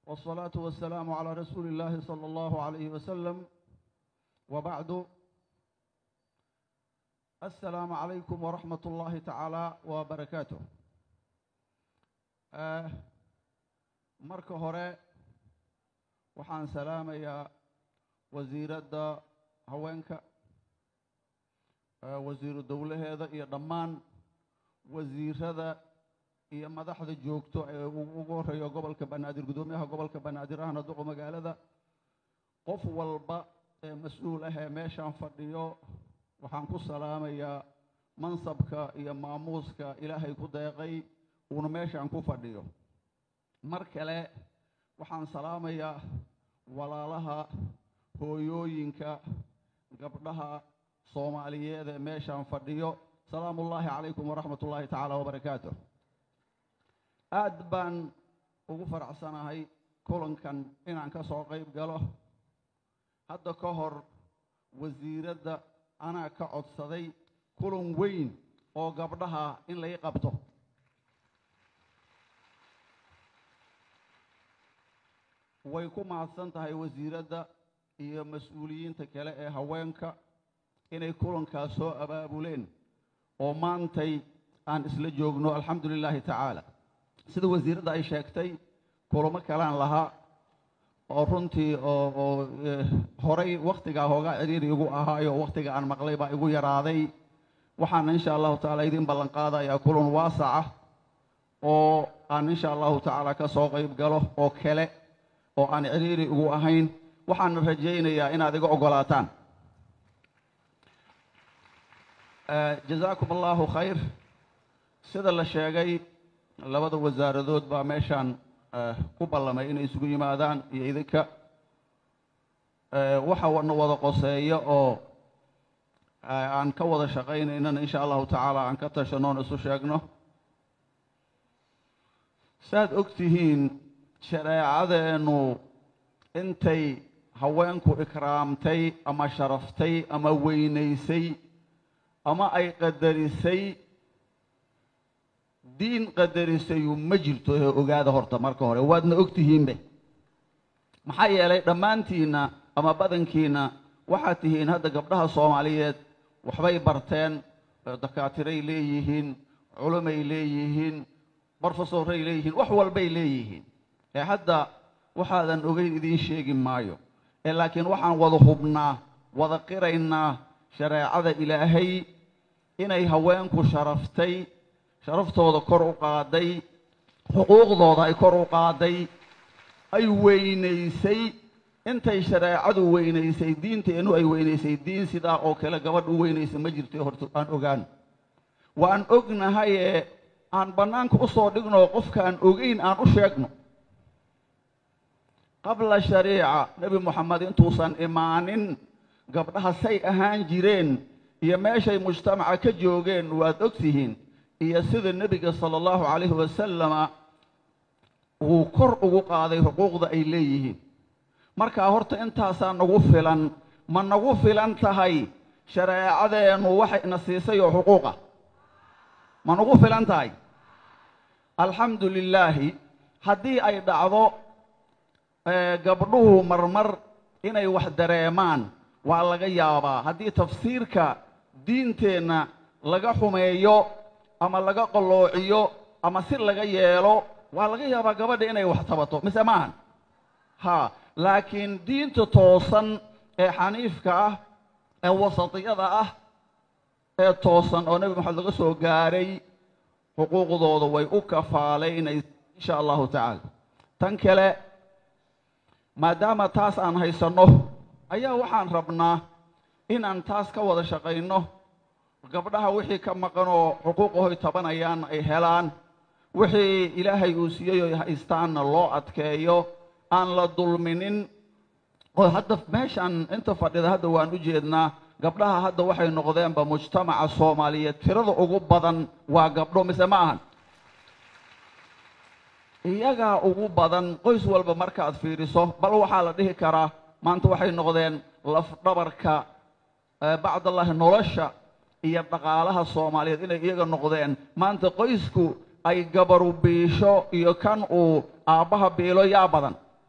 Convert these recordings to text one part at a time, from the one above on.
والصلاة والسلام على رسول الله صلى الله عليه وسلم وبعد السلام عليكم ورحمة الله تعالى وبركاته آه marka hore waxaan salaamayaa wasiiradda haweenka wasiiru dowlaheeda iyo dhammaan wasiirada iyo madaxda joogto ee ugu horeeyo gobolka banaadir guddoomiyaha gobolka banaadir ahna duqo magaalada qof walba ee mas-uul ah ee meeshaan fadhiyo waxaan ku salaamayaa mansabka iyo maamuuska ilaahay ku deeqay uuna meeshaan ku fadhiyo mar kale waxaan salaamayaa walaalaha hooyooyinka gabdhaha soomaaliyeed ee meeshaan fadhiyo salaamu ullaahi calaykum waraxmat ullaahi tacaala wabarakaatu aad baan ugu faracsanahay kulankan inaan ka soo qayb galo hadda ka hor wasiiradda anaa ka codsaday kulan weyn oo gabdhaha in lay qabto way ku mahadsan tahay wasiiradda iyo mas-uuliyiinta kale ee haweenka inay kulankaas soo abaabuleen oo maantay aan isla joogno alxamdu lilaahi tacaala sida wasiiradda ay sheegtay kulamo kalaan lahaa oo runtii oo oo horay wakhtigaa hoogaa ciriiri igu ahaayo wakhtiga aan maqlay baa igu yaraaday waxaana insha allahu tacaala idin ballan qaadayaa kulan waasaca oo aan insha allahu tacaala ka soo qayb galo oo kale oo aan ciriiri ugu ahayn waxaana rajaynayaa inaad iga oggolaataan jazaakum allahu khayr sida la sheegay labada wasaaradood baa meeshaan ku ballamay inay isugu yimaadaan iyo idinka waxa na wada qoseeya oo aan ka wada shaqaynaynana insha allahu tacaala aan ka tashanoon isu sheegno saaad og tihiin shareecadeennu intay haweenku ikraamtay ama sharaftay ama weynaysay ama ay qadarisay diin qadarisayu ma jirto ee ogaada horta marka hore waadna og tihiinbe maxaa yeelay dhammaantiinna ama badankiinna waxaad tihiin hadda gabdhaha soomaaliyeed waxbay barteen dakaatiray leeyihiin culumay leeyihiin brofesoray leeyihiin wax walbay leeyihiin ee hadda waxaadan ogeyn idiin sheegi maayo ee laakiin waxaan wada hubnaa wada qiraynaa shareecada ilaahay inay haweenku sharaftay sharaftooda kor u qaaday xuquuqdooda ay kor u qaaday ay weynaysay intay shareecadu weynaysay diinteennu ay weynaysay diin sidaa oo kale gabadh u weynaysa ma jirto horta aan ogaan waan ognahayee aan bannaanka u soo dhigno qofkaan ogeyn aan u sheegno qabla shariica nebi moxamed intuusan imaanin gabdhaha say ahaan jireen iyo meeshay mujtamaca ka joogeen waad og tihiin iyo sida nebiga sala allahu calayhi wasalama uu kor ugu qaaday xuquuqda ay leeyihiin markaa horta intaasaa nagu filan ma nagu filan tahay shareecadeennu waxayna siisay oo xuquuqa ma nagu filan tahay alxamdu lilaahi haddii ay dhacdo gabdhuhu marmar inay wax dareemaan waa laga yaabaa haddii tafsiirka diinteenna laga xumeeyo ama laga qalloociyo ama si laga yeelo waa laga yaabaa gabadha inay wax tabato mise maahan ha laakiin diinta toosan ee xaniifka ah ee wasatiyada ah ee toosan oo nebi maxamed laga soo gaaray xuquuqdooda way u kafaalaynaysa insha allahu tacaala tan kale maadaama taas aan haysanno ayaa waxaan rabnaa inaan taas ka wada shaqayno gabdhaha wixii ka maqan oo xuquuqahoy tabanayaan ay helaan wixii ilaahay uu siiyey oy haystaanna loo adkeeyo aan la dulminin oo hadda meeshaan inta fadhida hadda waan u jeednaa gabdhaha hadda waxay noqdeenba mujtamaca soomaaliyeed tirada ugu badan waa gabdho mise ma ahan iyagaa ugu badan qoys walba markaad fiiriso bal waxaa la dhihi karaa maanta waxay noqdeen lafdhabarka bacdallahi nolosha iyo dhaqaalaha soomaaliyeed inay iyaga noqdeen maanta qoysku ay gabaru biisho iyo kan uu aabbaha biilo yaa badan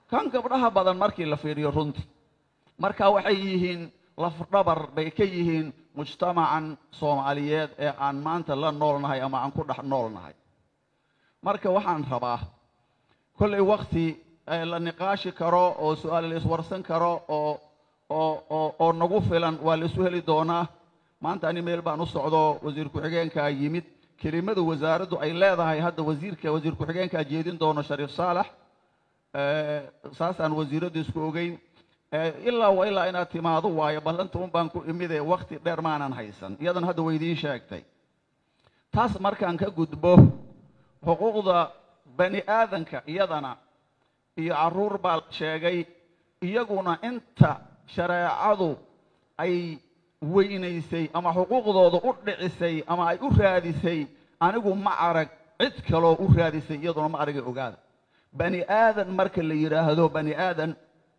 kan gabdhaha badan markii la fiiriyo runtii marka waxay yihiin lafdhabar bay ka yihiin mujtamacan soomaaliyeed ee aan maanta la noolnahay ama aan ku dhex noolnahay marka waxaan rabaa kollay wakti la niqaashi karo oo su-aal la iswarsan karo oo oo oo oo nagu filan waa la isu heli doonaa maanta ani meel baan u socdo wasiir ku-xigeenkaa yimid kelimada wasaaraddu ay leedahay hadda wasiirka wasiir ku-xigeenkaa jeedin doono shariif saalax saasaan wasiiraddu isku ogeyn ilaa wa ilaa inaad timaado waayo ballanta un baan ku imide wakti dheer maanan haysan iyadan hadda waydiin sheegtay taas markaan ka gudbo xuquuqda bani aadanka iyadana iyo carruur baa la sheegay iyaguna inta shareecadu ay weynaysay ama xuquuqdooda u dhicisay ama ay u raadisay anigu ma arag cid kaloo u raadisay iyaduna ma aragay ogaada bani aadan marka la yidhaahdo bani aadan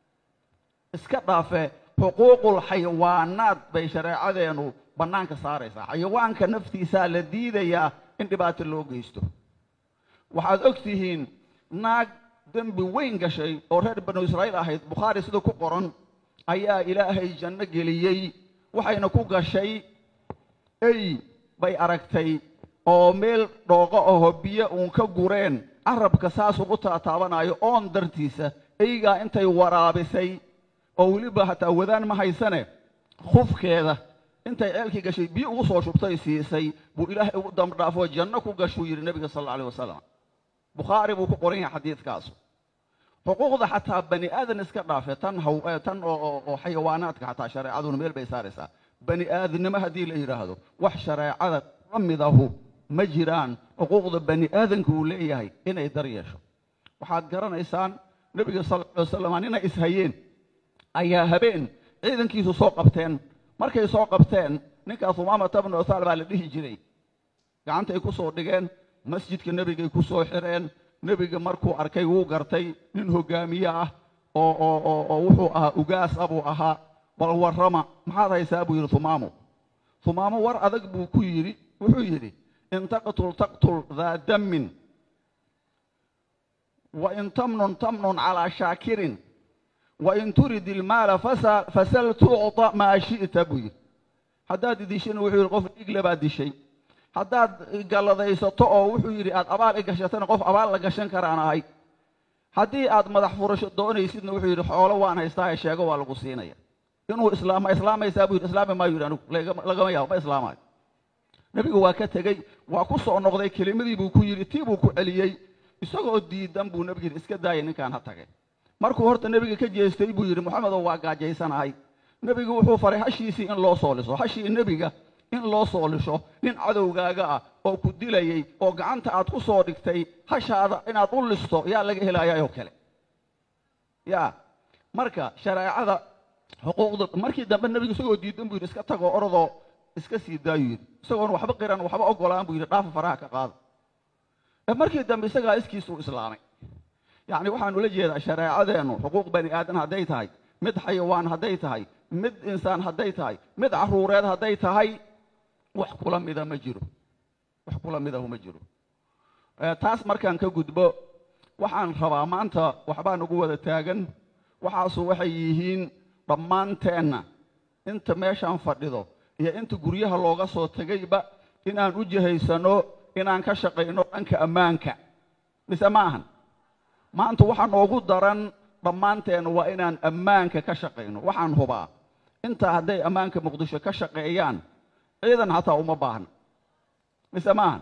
iska dhaafe xuquuqul xayawaanaad bay shareecadeennu bannaanka saaraysaa xayawaanka naftiisaa la diidayaa in dhibaato loo geysto waxaad og tihiin naag dembi weyn gashay oo reer banu israa'iil ahayd bukhaari sida ku qoran ayaa ilaahay janno geliyey waxayna ku gashay ey bay aragtay oo meel dhooqo aho biyo uun ka gureen carabka saasuu u taataabanayo oon dartiisa eygaa intay waraabisay oo weliba hataa wadaan ma haysane khufkeeda intay ceelkii gashay biyo ugu soo shubtay siisay buu ilaahay ugu dambdhaafoo janno ku gashuu yidhi nebiga sal alla alay wasalam bukhaari buu ku qoran yahay xadiidkaasu xuquuqda xataa bani aadan iska dhaafe tan haw tan oo xayawaanaadka xataa shareecaduna meel bay saaraysaa bani aadannimo haddii la yidhaahdo wax shareecada ka midahu ma jiraan xuquuqda bani aadanka uu leeyahay inay dar yeesho waxaad garanaysaan nebiga sal alla alay wasalam nina ishayeen ayaa habeen ciidankiisu soo qabteen markay soo qabteen ninkaas umaamata bnu uthaal baa la dhihi jiray gacantay ku soo dhigeen masjidka nebigay ku soo xireen nebiga markuu arkay wuu gartay nin hogaamiye ah oo oo oo oo wuxuu ahaa ugaas ah buu ahaa bal warrama maxaad haysaa buu yidhi humaamo humaamo war adag buu ku yidhi wuxuu yidhi in taqtul taqtul daa dammin wa in tamnun tamnun calaa shaakirin wain turid ilmaala fasal tucطa maa shi'ta buu yidhi haddaad idishina wuxuu yidhi qof dhiigle baad dishay haddaad galladaysato oo wuxuu yidhi aad abaal i gashatana qof abaal la gashan karaan ahay haddii aad madax furasho doonaysidna wuxuu yidhi xoolo waan haystaa ee sheego waa lagu siinaya inuu islaama islaamaysaa buu yidhi islaami maayo yidhi anigu lagama yaabo ma islaamayo nebigu waa ka tegey waa ku soo noqday kelimadii buu ku yidhi tii buu ku celiyey isagoo diidan buu nebigu yidhi iska daaya ninkaan ha tagay markuu horta nebiga ka jeestay buu yidhi moxamedow waa gaajaysanahay nebigu wuxuu faray hashiisii in loo soo liso hashii nebiga in loo soo lisho nin cadowgaaga ah oo ku dilayey oo gacanta aad ku soo dhigtay hashaada inaad u listo yaa laga helayaayoo kale yaa marka shareecada xuquuqda markii dambe nebigu isagoo diidan buu yidhi iska tagoo orodoo iska sii daayuu yidhi isagoon waxba qiran waxba ogolaan buu yidhi dhaafa faraha ka qaada markii dambe isagaa iskiisuu islaamay yacni waxaan ula jeedaa shareecadeennu xuquuq bani aadan hadday tahay mid xayawaan hadday tahay mid insaan hadday tahay mid carruureed hadday tahay wax kula mida ma jiro wax kula midahu ma jiro taas markaan ka gudbo waxaan rabaa maanta waxbaa nagu wada taagan waxaasu waxay yihiin dhammaanteenna inta meeshaan fadhido iyo inta guryaha looga soo tegayba inaan u jihaysano inaan ka shaqayno dhanka ammaanka mise ma ahan maanta waxaa noogu daran dhammaanteena waa inaan ammaanka ka shaqayno waxaan hubaa intaa hadday ammaanka muqdisho ka shaqeeyaan ciidan hataa uma baahna mise maahan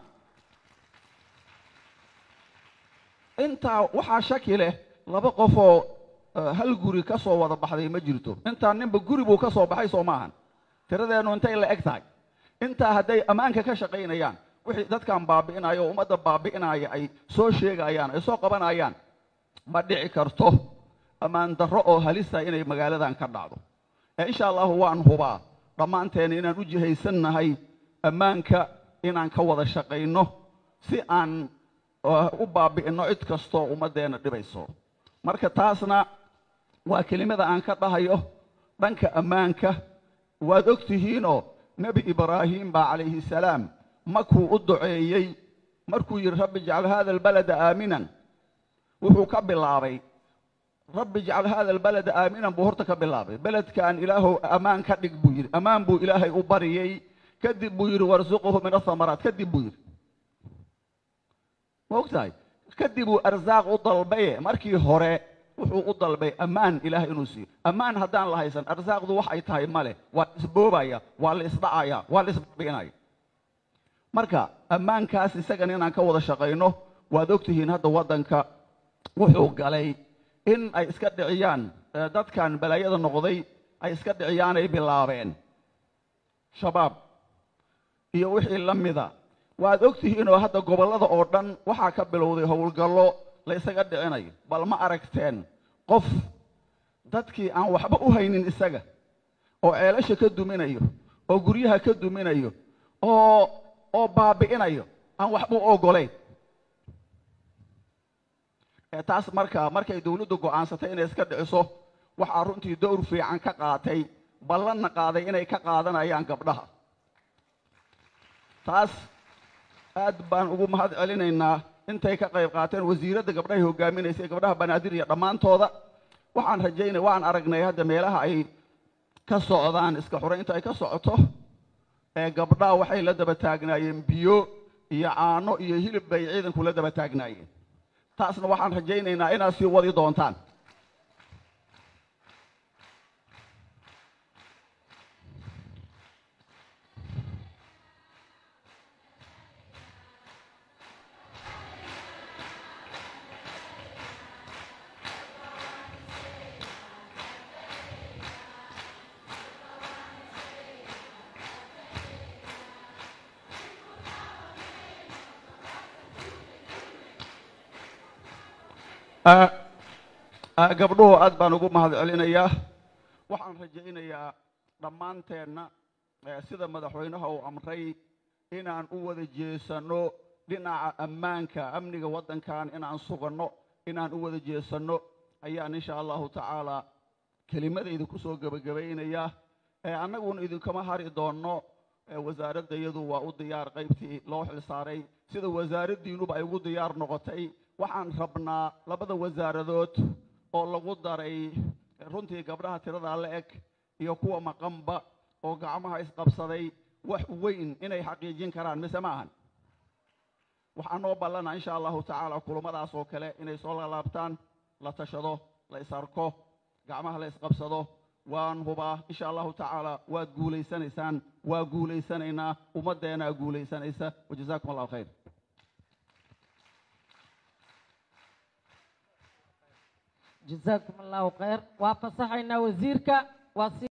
intaa waxaa shaki leh laba qofoo hal guri ka soo wada baxday ma jirto intaa ninba guri buu ka soo baxay soo maahan tiradeennu intay la eg tahay intaa hadday ammaanka ka shaqaynayaan wixii dadkan baabi'inaya oo ummadda baabi'inaya ay soo sheegayaan ay soo qabanayaan ma dhici karto ammaan darro oo halisa inay magaaladan ka dhacdo ee insha allahu waan hubaa dhammaanteena inaan u jihaysannahay ammaanka inaan ka wada shaqayno si aan u baabi'inno cid kastoo ummaddeenna dhibayso marka taasna waa kelimada aan ka dhahayo dhanka ammaanka waad og tihiinoo nebi ibraahim baa calayhi salaam markuu u duceeyey markuu yidhi rabbi ijcal hada albalada aaminan wuxuu ka bilaabay rabbi ijcal hada albalada aaminan buu horta ka bilaabay beledkan ilaahow ammaan ka dhig buu yidhi ammaan buu ilaahay u bariyey kadib buu yidhi warsuquhu min athamaraat kadib buu yidhi ma og tahay kadib uu arsaaq u dalbaye markii hore wuxuu u dalbay ammaan ilaahay inuu siiyo ammaan haddaan la haysan arsaaqdu wax ay tahay male waa la isboobaya waa la isdhacaya waa la isbinaya marka ammaankaas isagan inaan ka wada shaqayno waad ogtihiin hadda waddanka wuxuu galay in ay iska dhiciyaan dadkan balaayada noqday ay iska dhiciyaanay bilaabeen shabaab iyo wixii la mida waad ogtihiinoo hadda gobollada oo dhan waxaa ka bilowday howlgallo la ysaga dhicinayo bal ma aragteen qof dadkii aan waxba u haynin isaga oo ceelasha ka duminayo oo guryaha ka duminayo oo oo baabi'inayo aan waxba u oggolayn taas marka markay dawladdu go'aansatay inay iska dhiciso waxaa runtii dowr fiican ka qaatay ballanna qaaday inay ka qaadanayaan gabdhaha taas aad baan ugu mahad celinaynaa intay ka qayb qaateen wasiiradda gabdhahay hogaaminaysay gabdhaha banaadir iyo dhammaantooda waxaan rajaynay waan aragnay hadda meelaha ay ka socdaan iska xuraynta ay ka socoto ee gabdhaha waxay la daba taagnaayeen biyo iyo caano iyo hilib bay ciidanku la daba taagnaayeen taasna waxaan rajaynaynaa inaad sii wadi doontaan gabdhuhu aad baan ugu mahad celinayaa waxaan rajaynayaa dhammaanteenna sida madaxweynaha uu amray inaan u wada jeesanno dhinaca ammaanka amniga waddankan inaan suganno inaan u wada jeesanno ayaan insha allahu tacaala kelimadayda ku soo gebagabaynayaa annaguna idinkama hari doonno wasaaradda iyadu waa u diyaar qaybtii loo xilsaaray sida wasaaraddiinuba ay ugu diyaar noqotay waxaan rabnaa labada wasaaradood oo lagu daray runtii gabdhaha tiradaa la eg iyo kuwa maqanba oo gacmaha isqabsaday wax weyn inay xaqiijin karaan mise ma ahan waxaa noo ballana insha allahu tacaala kulummadaas oo kale inay soo lalaabtaan la tashado la isarko gacmaha la isqabsado waan hubaa insha allahu tacaala waad guulaysanaysaan waa guulaysanaynaa ummaddeenaa guulaysanaysa wajazaakum allahu khayr جزاكم الله خير وافصحنا وزيرك وصي